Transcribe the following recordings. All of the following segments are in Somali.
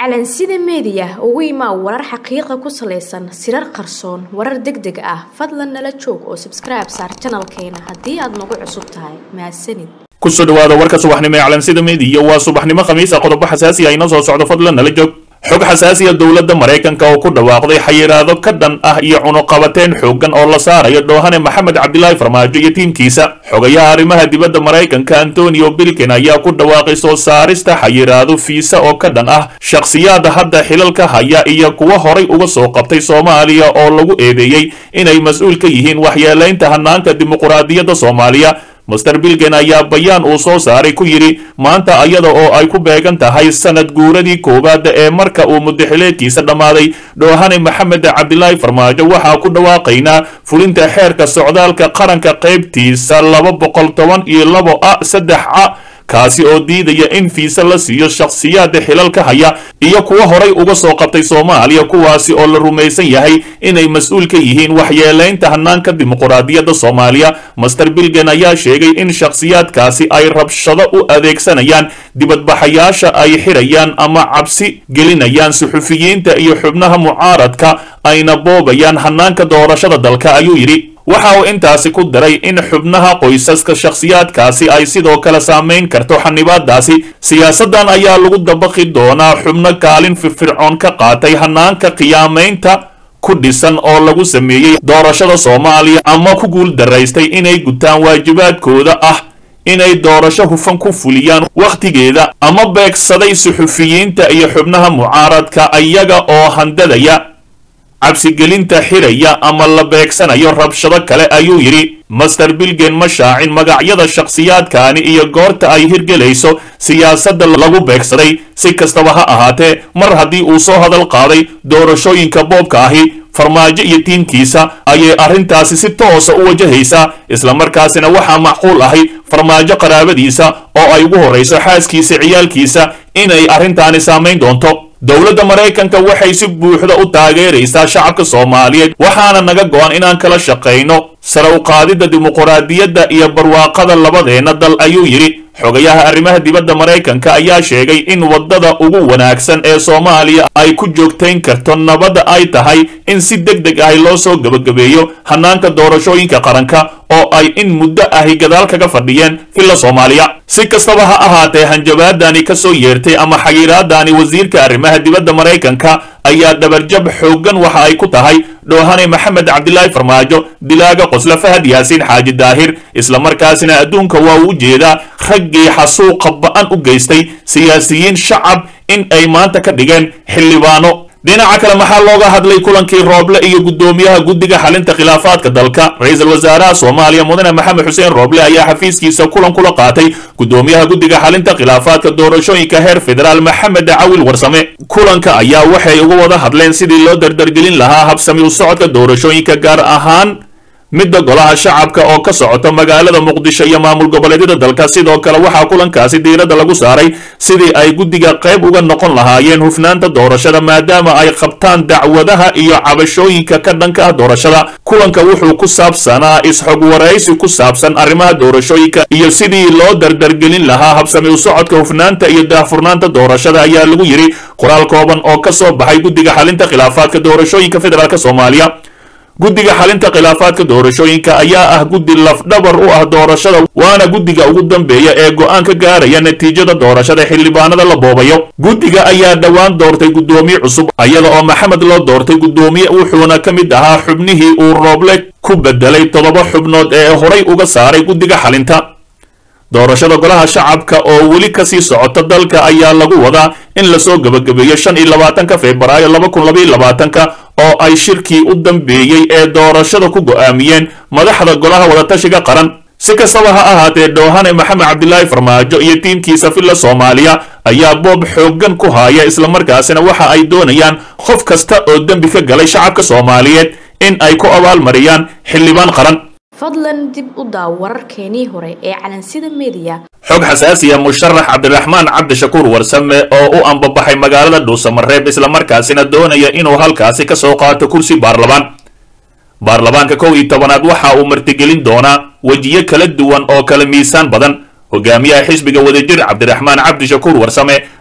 calansida meediya ugu imaa warar xaqiiqa ku salaysan sirar qarsoon warar deg deg ah fadlan nala joog oo sabskribe saar janalkeena haddii aad nagu cusub tahay mahadsanid kusoo dhawaada warka subaxnimo ee calansida meediya waa subaxnimo khamiisa qodobo xasaasi ah inoo soo socdo fadlan nala joog xog xasaasiya dowladda maraykanka oo ku dhawaaqday xayiraado ka dhan ah iyo cunuqabateen xooggan oo la saarayo dhoohane maxamed cabdilaahi farmaajo iyo tiimkiisa xogayaha arrimaha dibadda maraykanka antonio bilkin ayaa ku dhawaaqay soo saarista xayiraado fiisa oo ka dhan ah shakhsiyaada hadda xilalka haya iyo kuwa horay uga soo qabtay soomaaliya oo lagu eedeeyey inay mas-uul ka yihiin waxyeelaynta hanaanka dimuquraadiyadda soomaaliya master bilgen ayaa bayaan uu soo saaray ku yidhi maanta ayada oo ay ku beegan tahay sanad guuradii koowaad ee marka uu mudaxileedkiisa dhammaaday dhoohane maxamed cabdilaahi farmaajo waxaa ku dhawaaqaynaa fulinta xeerka socdaalka qaranka qaybtiisa laba boqol toban iyo labo a saddex a kaasi oo diidaya in fiisa la siiyo shakhsiyaada xilalka haya iyo kuwa horay uga soo qabtay soomaaliya kuwaasi oo la rumaysan yahay inay mas-uul ka yihiin waxyeelaynta hanaanka dimuquraadiyadda soomaaliya master bilgen ayaa sheegay in shakhsiyaadkaasi ay rabshado u adeegsanayaan dibadbaxayaasha ay xirayaan ama cabsi gelinayaan suxufiyiinta iyo xubnaha mucaaradka ayna boobayaan hanaanka doorashada dalka ayuu yidhi waxa uu intaasi ku daray in xubnaha qoysaska shakhsiyaadkaasi ay sidoo kale saamayn karto xanibaadaasi siyaasaddan ayaa lagu dabaqi doonaa xubno kaalin firfircoon ka qaatay hanaanka qiyaamaynta ku dhisan oo lagu sameeyey doorashada soomaaliya ama ku guul daraystay inay gutaan waajibaadkooda ah inay doorasho hufan ku fuliyaan wakhtigeeda ama beegsaday suxufiyiinta iyo xubnaha mucaaradka iyaga oo handadaya cabsigelinta xiraya ama la beegsanayo rabshado kale ayuu yidhi master bilgen ma shaacin magacyada shakhsiyaadkaani iyo goorta ay hirgelayso siyaasadda lagu beegsaday si kastaba ha ahaatee mar haddii uu soo hadal qaaday doorashooyinka boobka ahi farmaajo iyo tiimkiisa ayay arrintaasi si toosa u wajahaysaa islamarkaasina waxaa macquul ahi farmaajo qaraabadiisa oo ay ugu horrayso xaaskiisa ciyaalkiisa inay arrintaani saamayn doonto dowladda maraykanka waxay si buuxda u taageeraysaa shacabka soomaaliyeed waxaana naga go-an inaan kala shaqayno sare u qaadidda dimuquraadiyadda iyo barwaaqada labadeenna dal ayuu yidhi xogayaha arrimaha dibadda maraykanka ayaa sheegay in waddada ugu wanaagsan ee soomaaliya ay ku joogtayn karto nabadda ay tahay in si deg deg ahi loo soo gebagabeeyo hanaanka doorashooyinka qaranka oo ay in muddo ahi gadaal kaga fadhiyeen filla soomaaliya si kastaba ha ahaatee hanjabaadani ka soo yeertay ama xayiraadani wasiirka arrimaha dibadda maraykanka ayaa dhabarjab xooggan waxa ay ku tahay dhoohane maxamed cabdilaahi farmaajo dilaaga qosla fahad yaasiin xaaji daahir islamarkaasina adduunka waa u jeedaa raggii xasuuqa ba-an u geystay siyaasiyiin shacab in ay maanta ka dhigeen xildhibaano dhinaca kale maxaa looga hadlay kulankii rooble iyo guddoomiyaha guddiga xalinta khilaafaadka dalka ra-iisul wasaaraha soomaaliya mudane maxamed xuseen rooble ayaa xafiiskiisa kulan kula qaatay guddoomiyaha guddiga xalinta khilaafaadka doorashooyinka heer federaal maxamed cawil warsame kulanka ayaa waxay uga wada hadleen sidii loo dardargelin lahaa habsami u socodka doorashooyinka gaar ahaan midda golaha shacabka oo ka socota magaalada muqdisho iyo maamul goboleedyada dalka sidoo kale waxaa kulankaasi diiradda lagu saaray sidii ay guddiga qayb uga noqon lahaayeen hufnaanta doorashada maadaama ay qabtaan dacwadaha iyo cabashooyinka ka dhanka ah doorashada kulanka wuxuu ku saabsanaa is-xog waraysi ku saabsan arrimaha doorashooyinka iyo sidii loo dardargelin lahaa habsami u socodka hufnaanta iyo daahfurnaanta doorashada ayaa lagu yidhi qoraal kooban oo ka soo baxay guddiga xalinta khilaafaadka doorashooyinka federaalk soomaaliya guddiga xalinta khilaafaadka doorashooyinka ayaa ah guddi lafdhabar u ah doorashada waana guddiga ugu dambeeya ee go-aan ka gaaraya natiijada doorashada xildhibaanada la boobayo guddiga ayaa dhowaan doortay guddoomiye cusub iyada oo maxamed loo doortay guddoomiye wuxuuna ka mid ahaa xubnihii uu rooble ku bedelay toddoba xubnood ee horay uga saaray guddiga xalinta doorashada golaha shacabka oo weli kasii socota dalka ayaa lagu wadaa in lasoo gebagabeeyo shan iyo labaatanka februaayo laba kun labaiyo labaatanka oo ay shirkii u dambeeyey ee doorashada ku go'aamiyeen madaxda golaha wadatashiga qaran si kastaba ha ahaatee dhoohane maxamed cabdilaahi farmaajo iyo tiimkiisa filla soomaaliya ayaa boob xooggan ku haaya islamarkaasina waxa ay doonayaan qof kasta oo dembi ka galay shacabka soomaaliyeed in ay ku abaalmariyaan xildhibaan qaran fadlan dib u daaw wararkeenii hore ee calansida meediya xog xasaasiya musharax cabdiraxmaan cabdishakuur warsame oo u ambabaxay magaalada dhuusamareeb islamarkaasina doonaya inuu halkaasi ka soo qaato kursi baarlamaan baarlamaanka kow iyo tobanaad waxa uu martigelin doonaa wejiyo kala duwan oo kala miisaan badan hogaamiyaha xisbiga wadajir cabdiraxmaan cabdishakuur warsame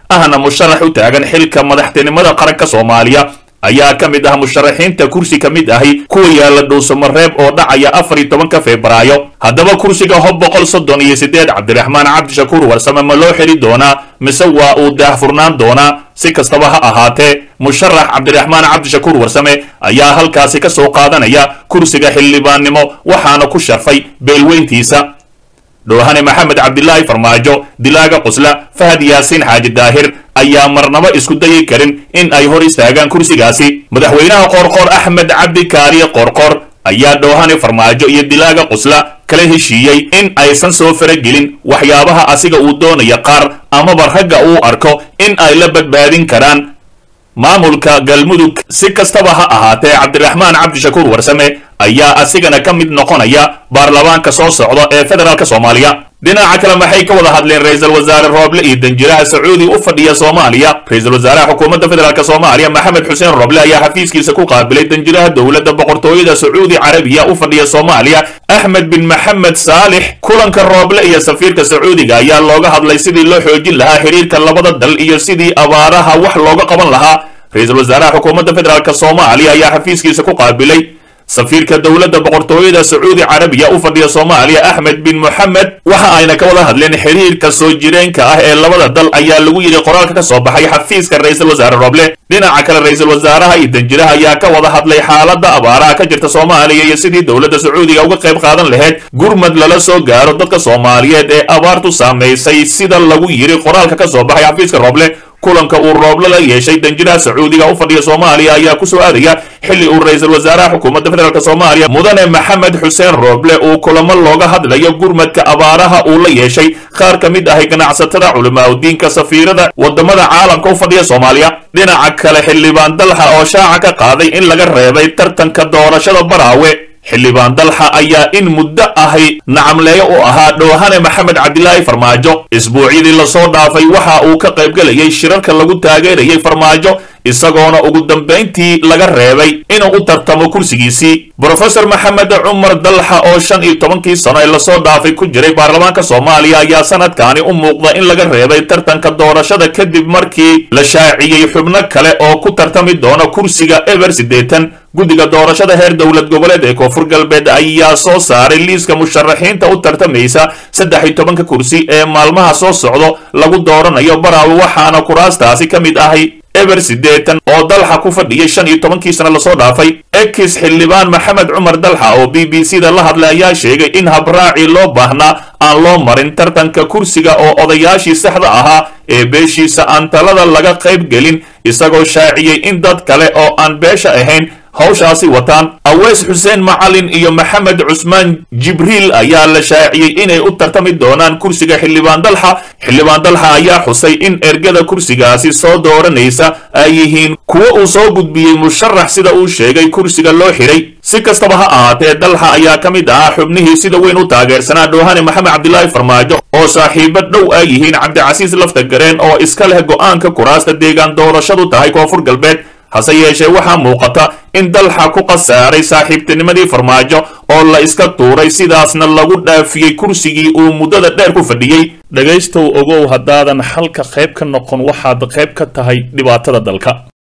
ahna musharax u taagan xilka madaxtinimada qaranka soomaaliya ayaa ka mid ah musharaxiinta kursi ka mid ahi kuwa yaalla dhuusamareeb oo dhacaya afar iyo tobanka febraayo haddaba kursiga hob boqol soddon iyo siddeed cabdiraxmaan cabdishakuur warsame ma loo xeli doonaa mise waa uu daahfurnaan doonaa si kastaba ha ahaatee musharax cabdiraxmaan cabdishakuur warsame ayaa halkaasi ka soo qaadanaya kursiga xildhibaannimo waxaana ku sharfay beelweyntiisa dhoohane maxamed cabdilaahi farmaajo dilaaga qusla fahad yaasiin xaaji daahir ayaa marnabo isku dayi karin in ay hor istaagaan kursigaasi madaxweynaha qoorqoor axmed cabdi kaariye qoorqoor ayaa dhoohane farmaajo iyo dilaaga qusla kala heshiiyey in aysan soo faragelin waxyaabaha asiga uu doonaya qaar amaba ragga uu arko in ay la badbaadin karaan maamulka galmudug si kastaba ha ahaatee cabdiraxmaan cabdishakuur warsame ayaa asigana ka mid noqonaya baarlamaanka soo socda ee federaalk soomaaliya dhinaca kale maxay ka wada hadleen ra-iisul wasaare rooble iyo danjiraha sacuudi u fadhiya soomaaliya ra-iisul wasaaraha xukuumadda federaalk soomaaliya maxamed xuseen rooble ayaa xafiiskiisa ku qaabilay danjiraha dowladda boqortooyada sacuudi carabiya u fadhiya soomaaliya axmed bin maxamed saalix kulanka rooble iyo safiirka sacuudiga ayaa looga hadlay sidii loo xoojin lahaa xiriirka labada dal iyo sidii abaaraha wax looga qaban lahaa ra-iisul wasaaraha xukuumadda federaalk soomaaliya ayaa xafiiskiisa ku qaabilay safiirka dowladda boqortooyada sacuudi carabiya u fadhiya soomaaliya axmed bin moxamed waxa ayna ka wada hadleen xiriirka soo jireenka ah ee labada dal ayaa lagu yidhi qoraalka ka soo baxay xafiiska ra-iisul wasaare roble dhinaca kale ra-iisul wasaaraha iyo danjiraha ayaa ka wada hadlay xaaladda abaaraha ka jirta soomaaliya iyo sidii dowladda sacuudiga uga qayb qaadan lahayd gurmad lala soo gaaro dadka soomaaliyeed ee abaartu saamaysay sida lagu yidhi qoraalka ka soo baxay xafiiska roble kulanka uu rooble la yeeshay danjiraha sacuudiga u fadhiya soomaaliya ayaa ku soo aadaya xilli uu ra-iisul wasaaraha xukuumadda federaalk soomaaliya mudane maxamed xuseen rooble uu kulamo looga hadlayo gurmadka abaaraha uu la yeeshay qaar ka mid ahay ganacsatada culimaadudiinka safiirada wadamada caalamka u fadhiya soomaaliya dhinaca kale xildhibaan dalxa oo shaaca ka qaaday in laga reebay tartanka doorashada baraawe xildhibaan dalxa ayaa in muddo ahay nacamleeyo u ahaa dhoohane maxamed cabdilaahi farmaajo isbuucyadii lasoo dhaafay waxa uu ka qaybgelayay shirarka lagu taageerayay farmaajo isagoona ugu dambayntii laga reebay inuu u tartamo kursigiisii brofesor maxamed cumar dalxa oo shan iyo tobankii sano ee lasoo dhaafay ku jiray baarlamaanka soomaaliya ayaa sanadkaani u muuqda in laga reebay tartanka doorashada kadib markii la shaaciyey xubno kale oo ku tartami doona kursiga eber siddeetan guddiga doorashada heer dowlad goboleed ee koonfur galbeed ayaa soo saaray liiska musharaxiinta u tartamaysa saddex iyo tobanka kursi ee maalmaha soo socdo lagu dooranayo baraawe waxaana kuraastaasi ka mid ahay eber siddeetan oo dalxa ku fadhiyay shan iyo tobankii sano lasoo dhaafay ekis xildhibaan maxamed cumar dalxa oo b b c da la hadlay ayaa sheegay in habraacii loo baahnaa aan loo marin tartanka kursiga oo odayaashii saxda ahaa ee beeshiisa aan talada laga qayb gelin isagoo shaaciyey in dad kale oo aan beesha ahayn hawshaasi wataan aweys xuseen macalin iyo maxamed cusmaan jibriil ayaa la shaaciyey inay u tartami doonaan kursiga xildhibaan dalxa xildhibaan dalxa ayaa xusay in ergada kursigaasi soo dooranaysa ay yihiin kuwo uu soo gudbiyey musharax sida uu sheegay kursiga loo xiray si kastaba ha ahaatee dalxa ayaa ka mid ahaa xubnihii sida weyn u taageersanaa dhoohane maxamed cabdilaahi farmaajo oo saaxiibo dhow ay yihiin cabdicasiis laftagareen oo iska leh go'aanka kuraasta deegaan doorashadu tahay koonfur galbeed hase yeeshee waxaa muuqata in dalxa ku khasaaray saaxiibtinimadii farmaajo oo la iska tuuray sidaasna lagu dhaafiyey kursigii uu muddada dheer ku fadhiyey dhegaystow ogow haddaadan xalka qayb ka noqon waxaad qayb ka tahay dhibaatada dalka